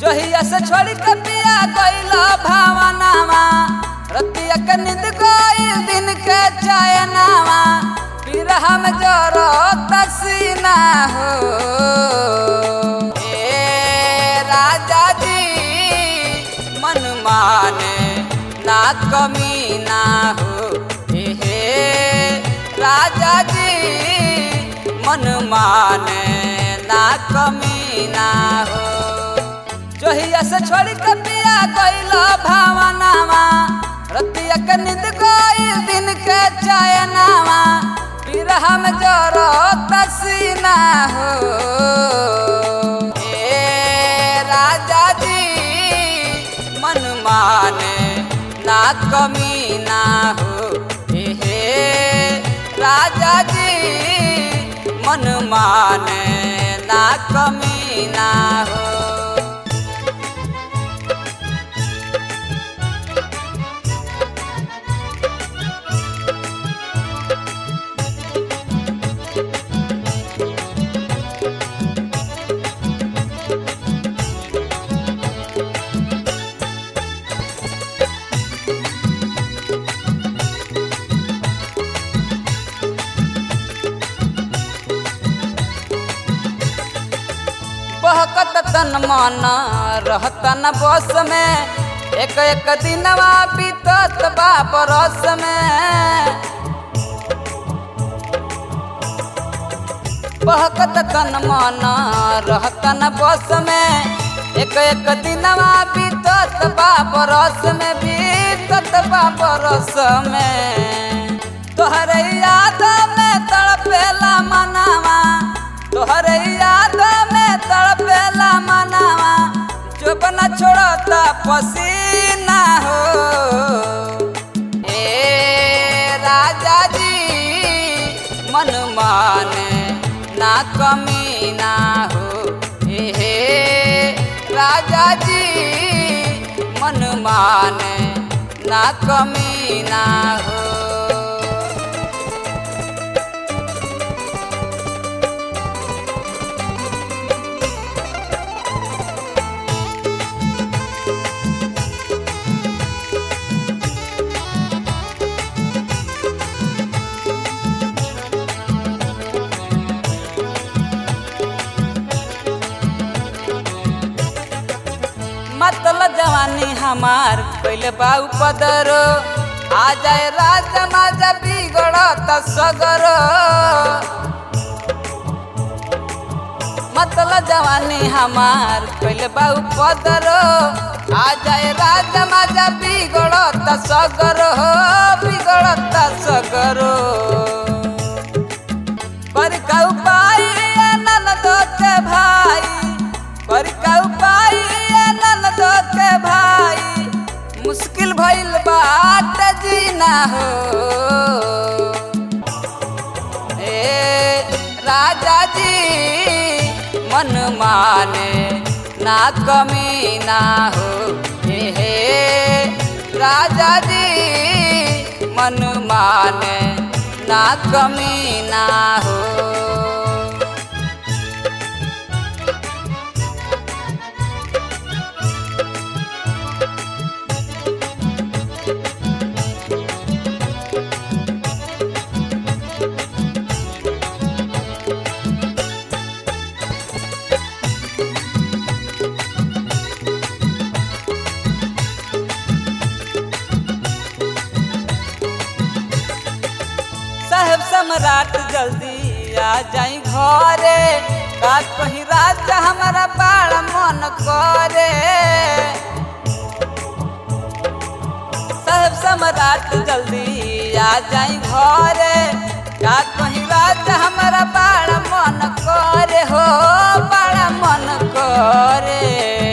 जहिया से छोड़ी के पिया गइला भावनावा रतिया के नींद गइल दिन के चयनावा पिरहा में जरो तसीना हो ए राजा जी मन माने ना कमी ना हो ए हे राजा जी मन माने ना कमी ना हो जोहिया से छोड़ी के पिया गइला भावनावा रतिया के नींद गइल दिन के चयनावा पिरहा में जरो तसीना हो ए राजा जी मन माने ना कमी ना हो ए हे राजा जी मन माने ना कमी ना हो बहकत तन मन रहत न बस में एक एक दिनवा बीतत बा बरस में बहकत तन मन रहत न बस में एक एक दिनवा बीतत बा बरस में बीतत बा बरस में तोहरे याद में तड़पेला मनावा तोहरे याद में तड़पेला मनावा जो बना छोड़ता पसीना हो ए राजा जी मन माने ना कमी ना हो ए हे राजा जी मन माने ना कमी ना हो मतलब जवानी हमार पहले बाऊ पदरो आ जाए राजा माजा बिगड़त सगर मतलब जवानी हमार पहले बाऊ पदरो आ जाए राजा माजा बिगड़त सगर हो बिगड़त सगरो पर का उपाय ननद के भाई पर का उपाय ननद के भाई मुश्किल भइल बाट जीना हो ए राजा जी मन माने ना कमी ना हो ए हे राजा जी मन माने ना कमी ना हो साहेब सम्राट जल्दी आ जाई घरे का कहीं राजा हमारा बड़ा मन करे साहेब सम्राट जल्दी आ जाई घरे का कहीं राजा हमारा बड़ा मन करे हो बड़ा मन करे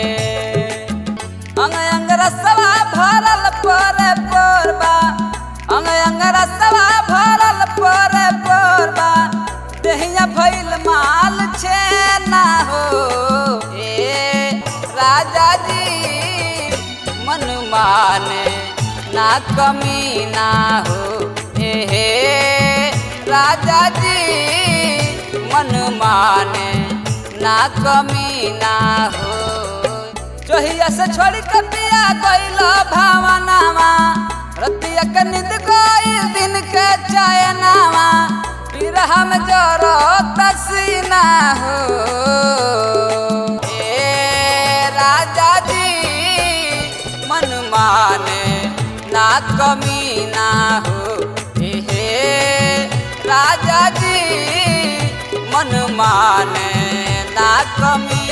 अंग अंग रसवा भरल परे पोरबा अंग अंग रसवा भरल परे पोरबा देहिया भइल माल छे ना हो ए राजा जी मन माने ना कमी ना हो ए हे राजा जी मन माने ना कमी ना हो जोहिया से छोड़ी के पिया गइल भावनावा रतिया के नींद गइल दिन के चयनावा पिरहा में जरो तसीना हो ए राजा जी मन माने ना कमी ना हो हे राजा जी मन माने ना कमी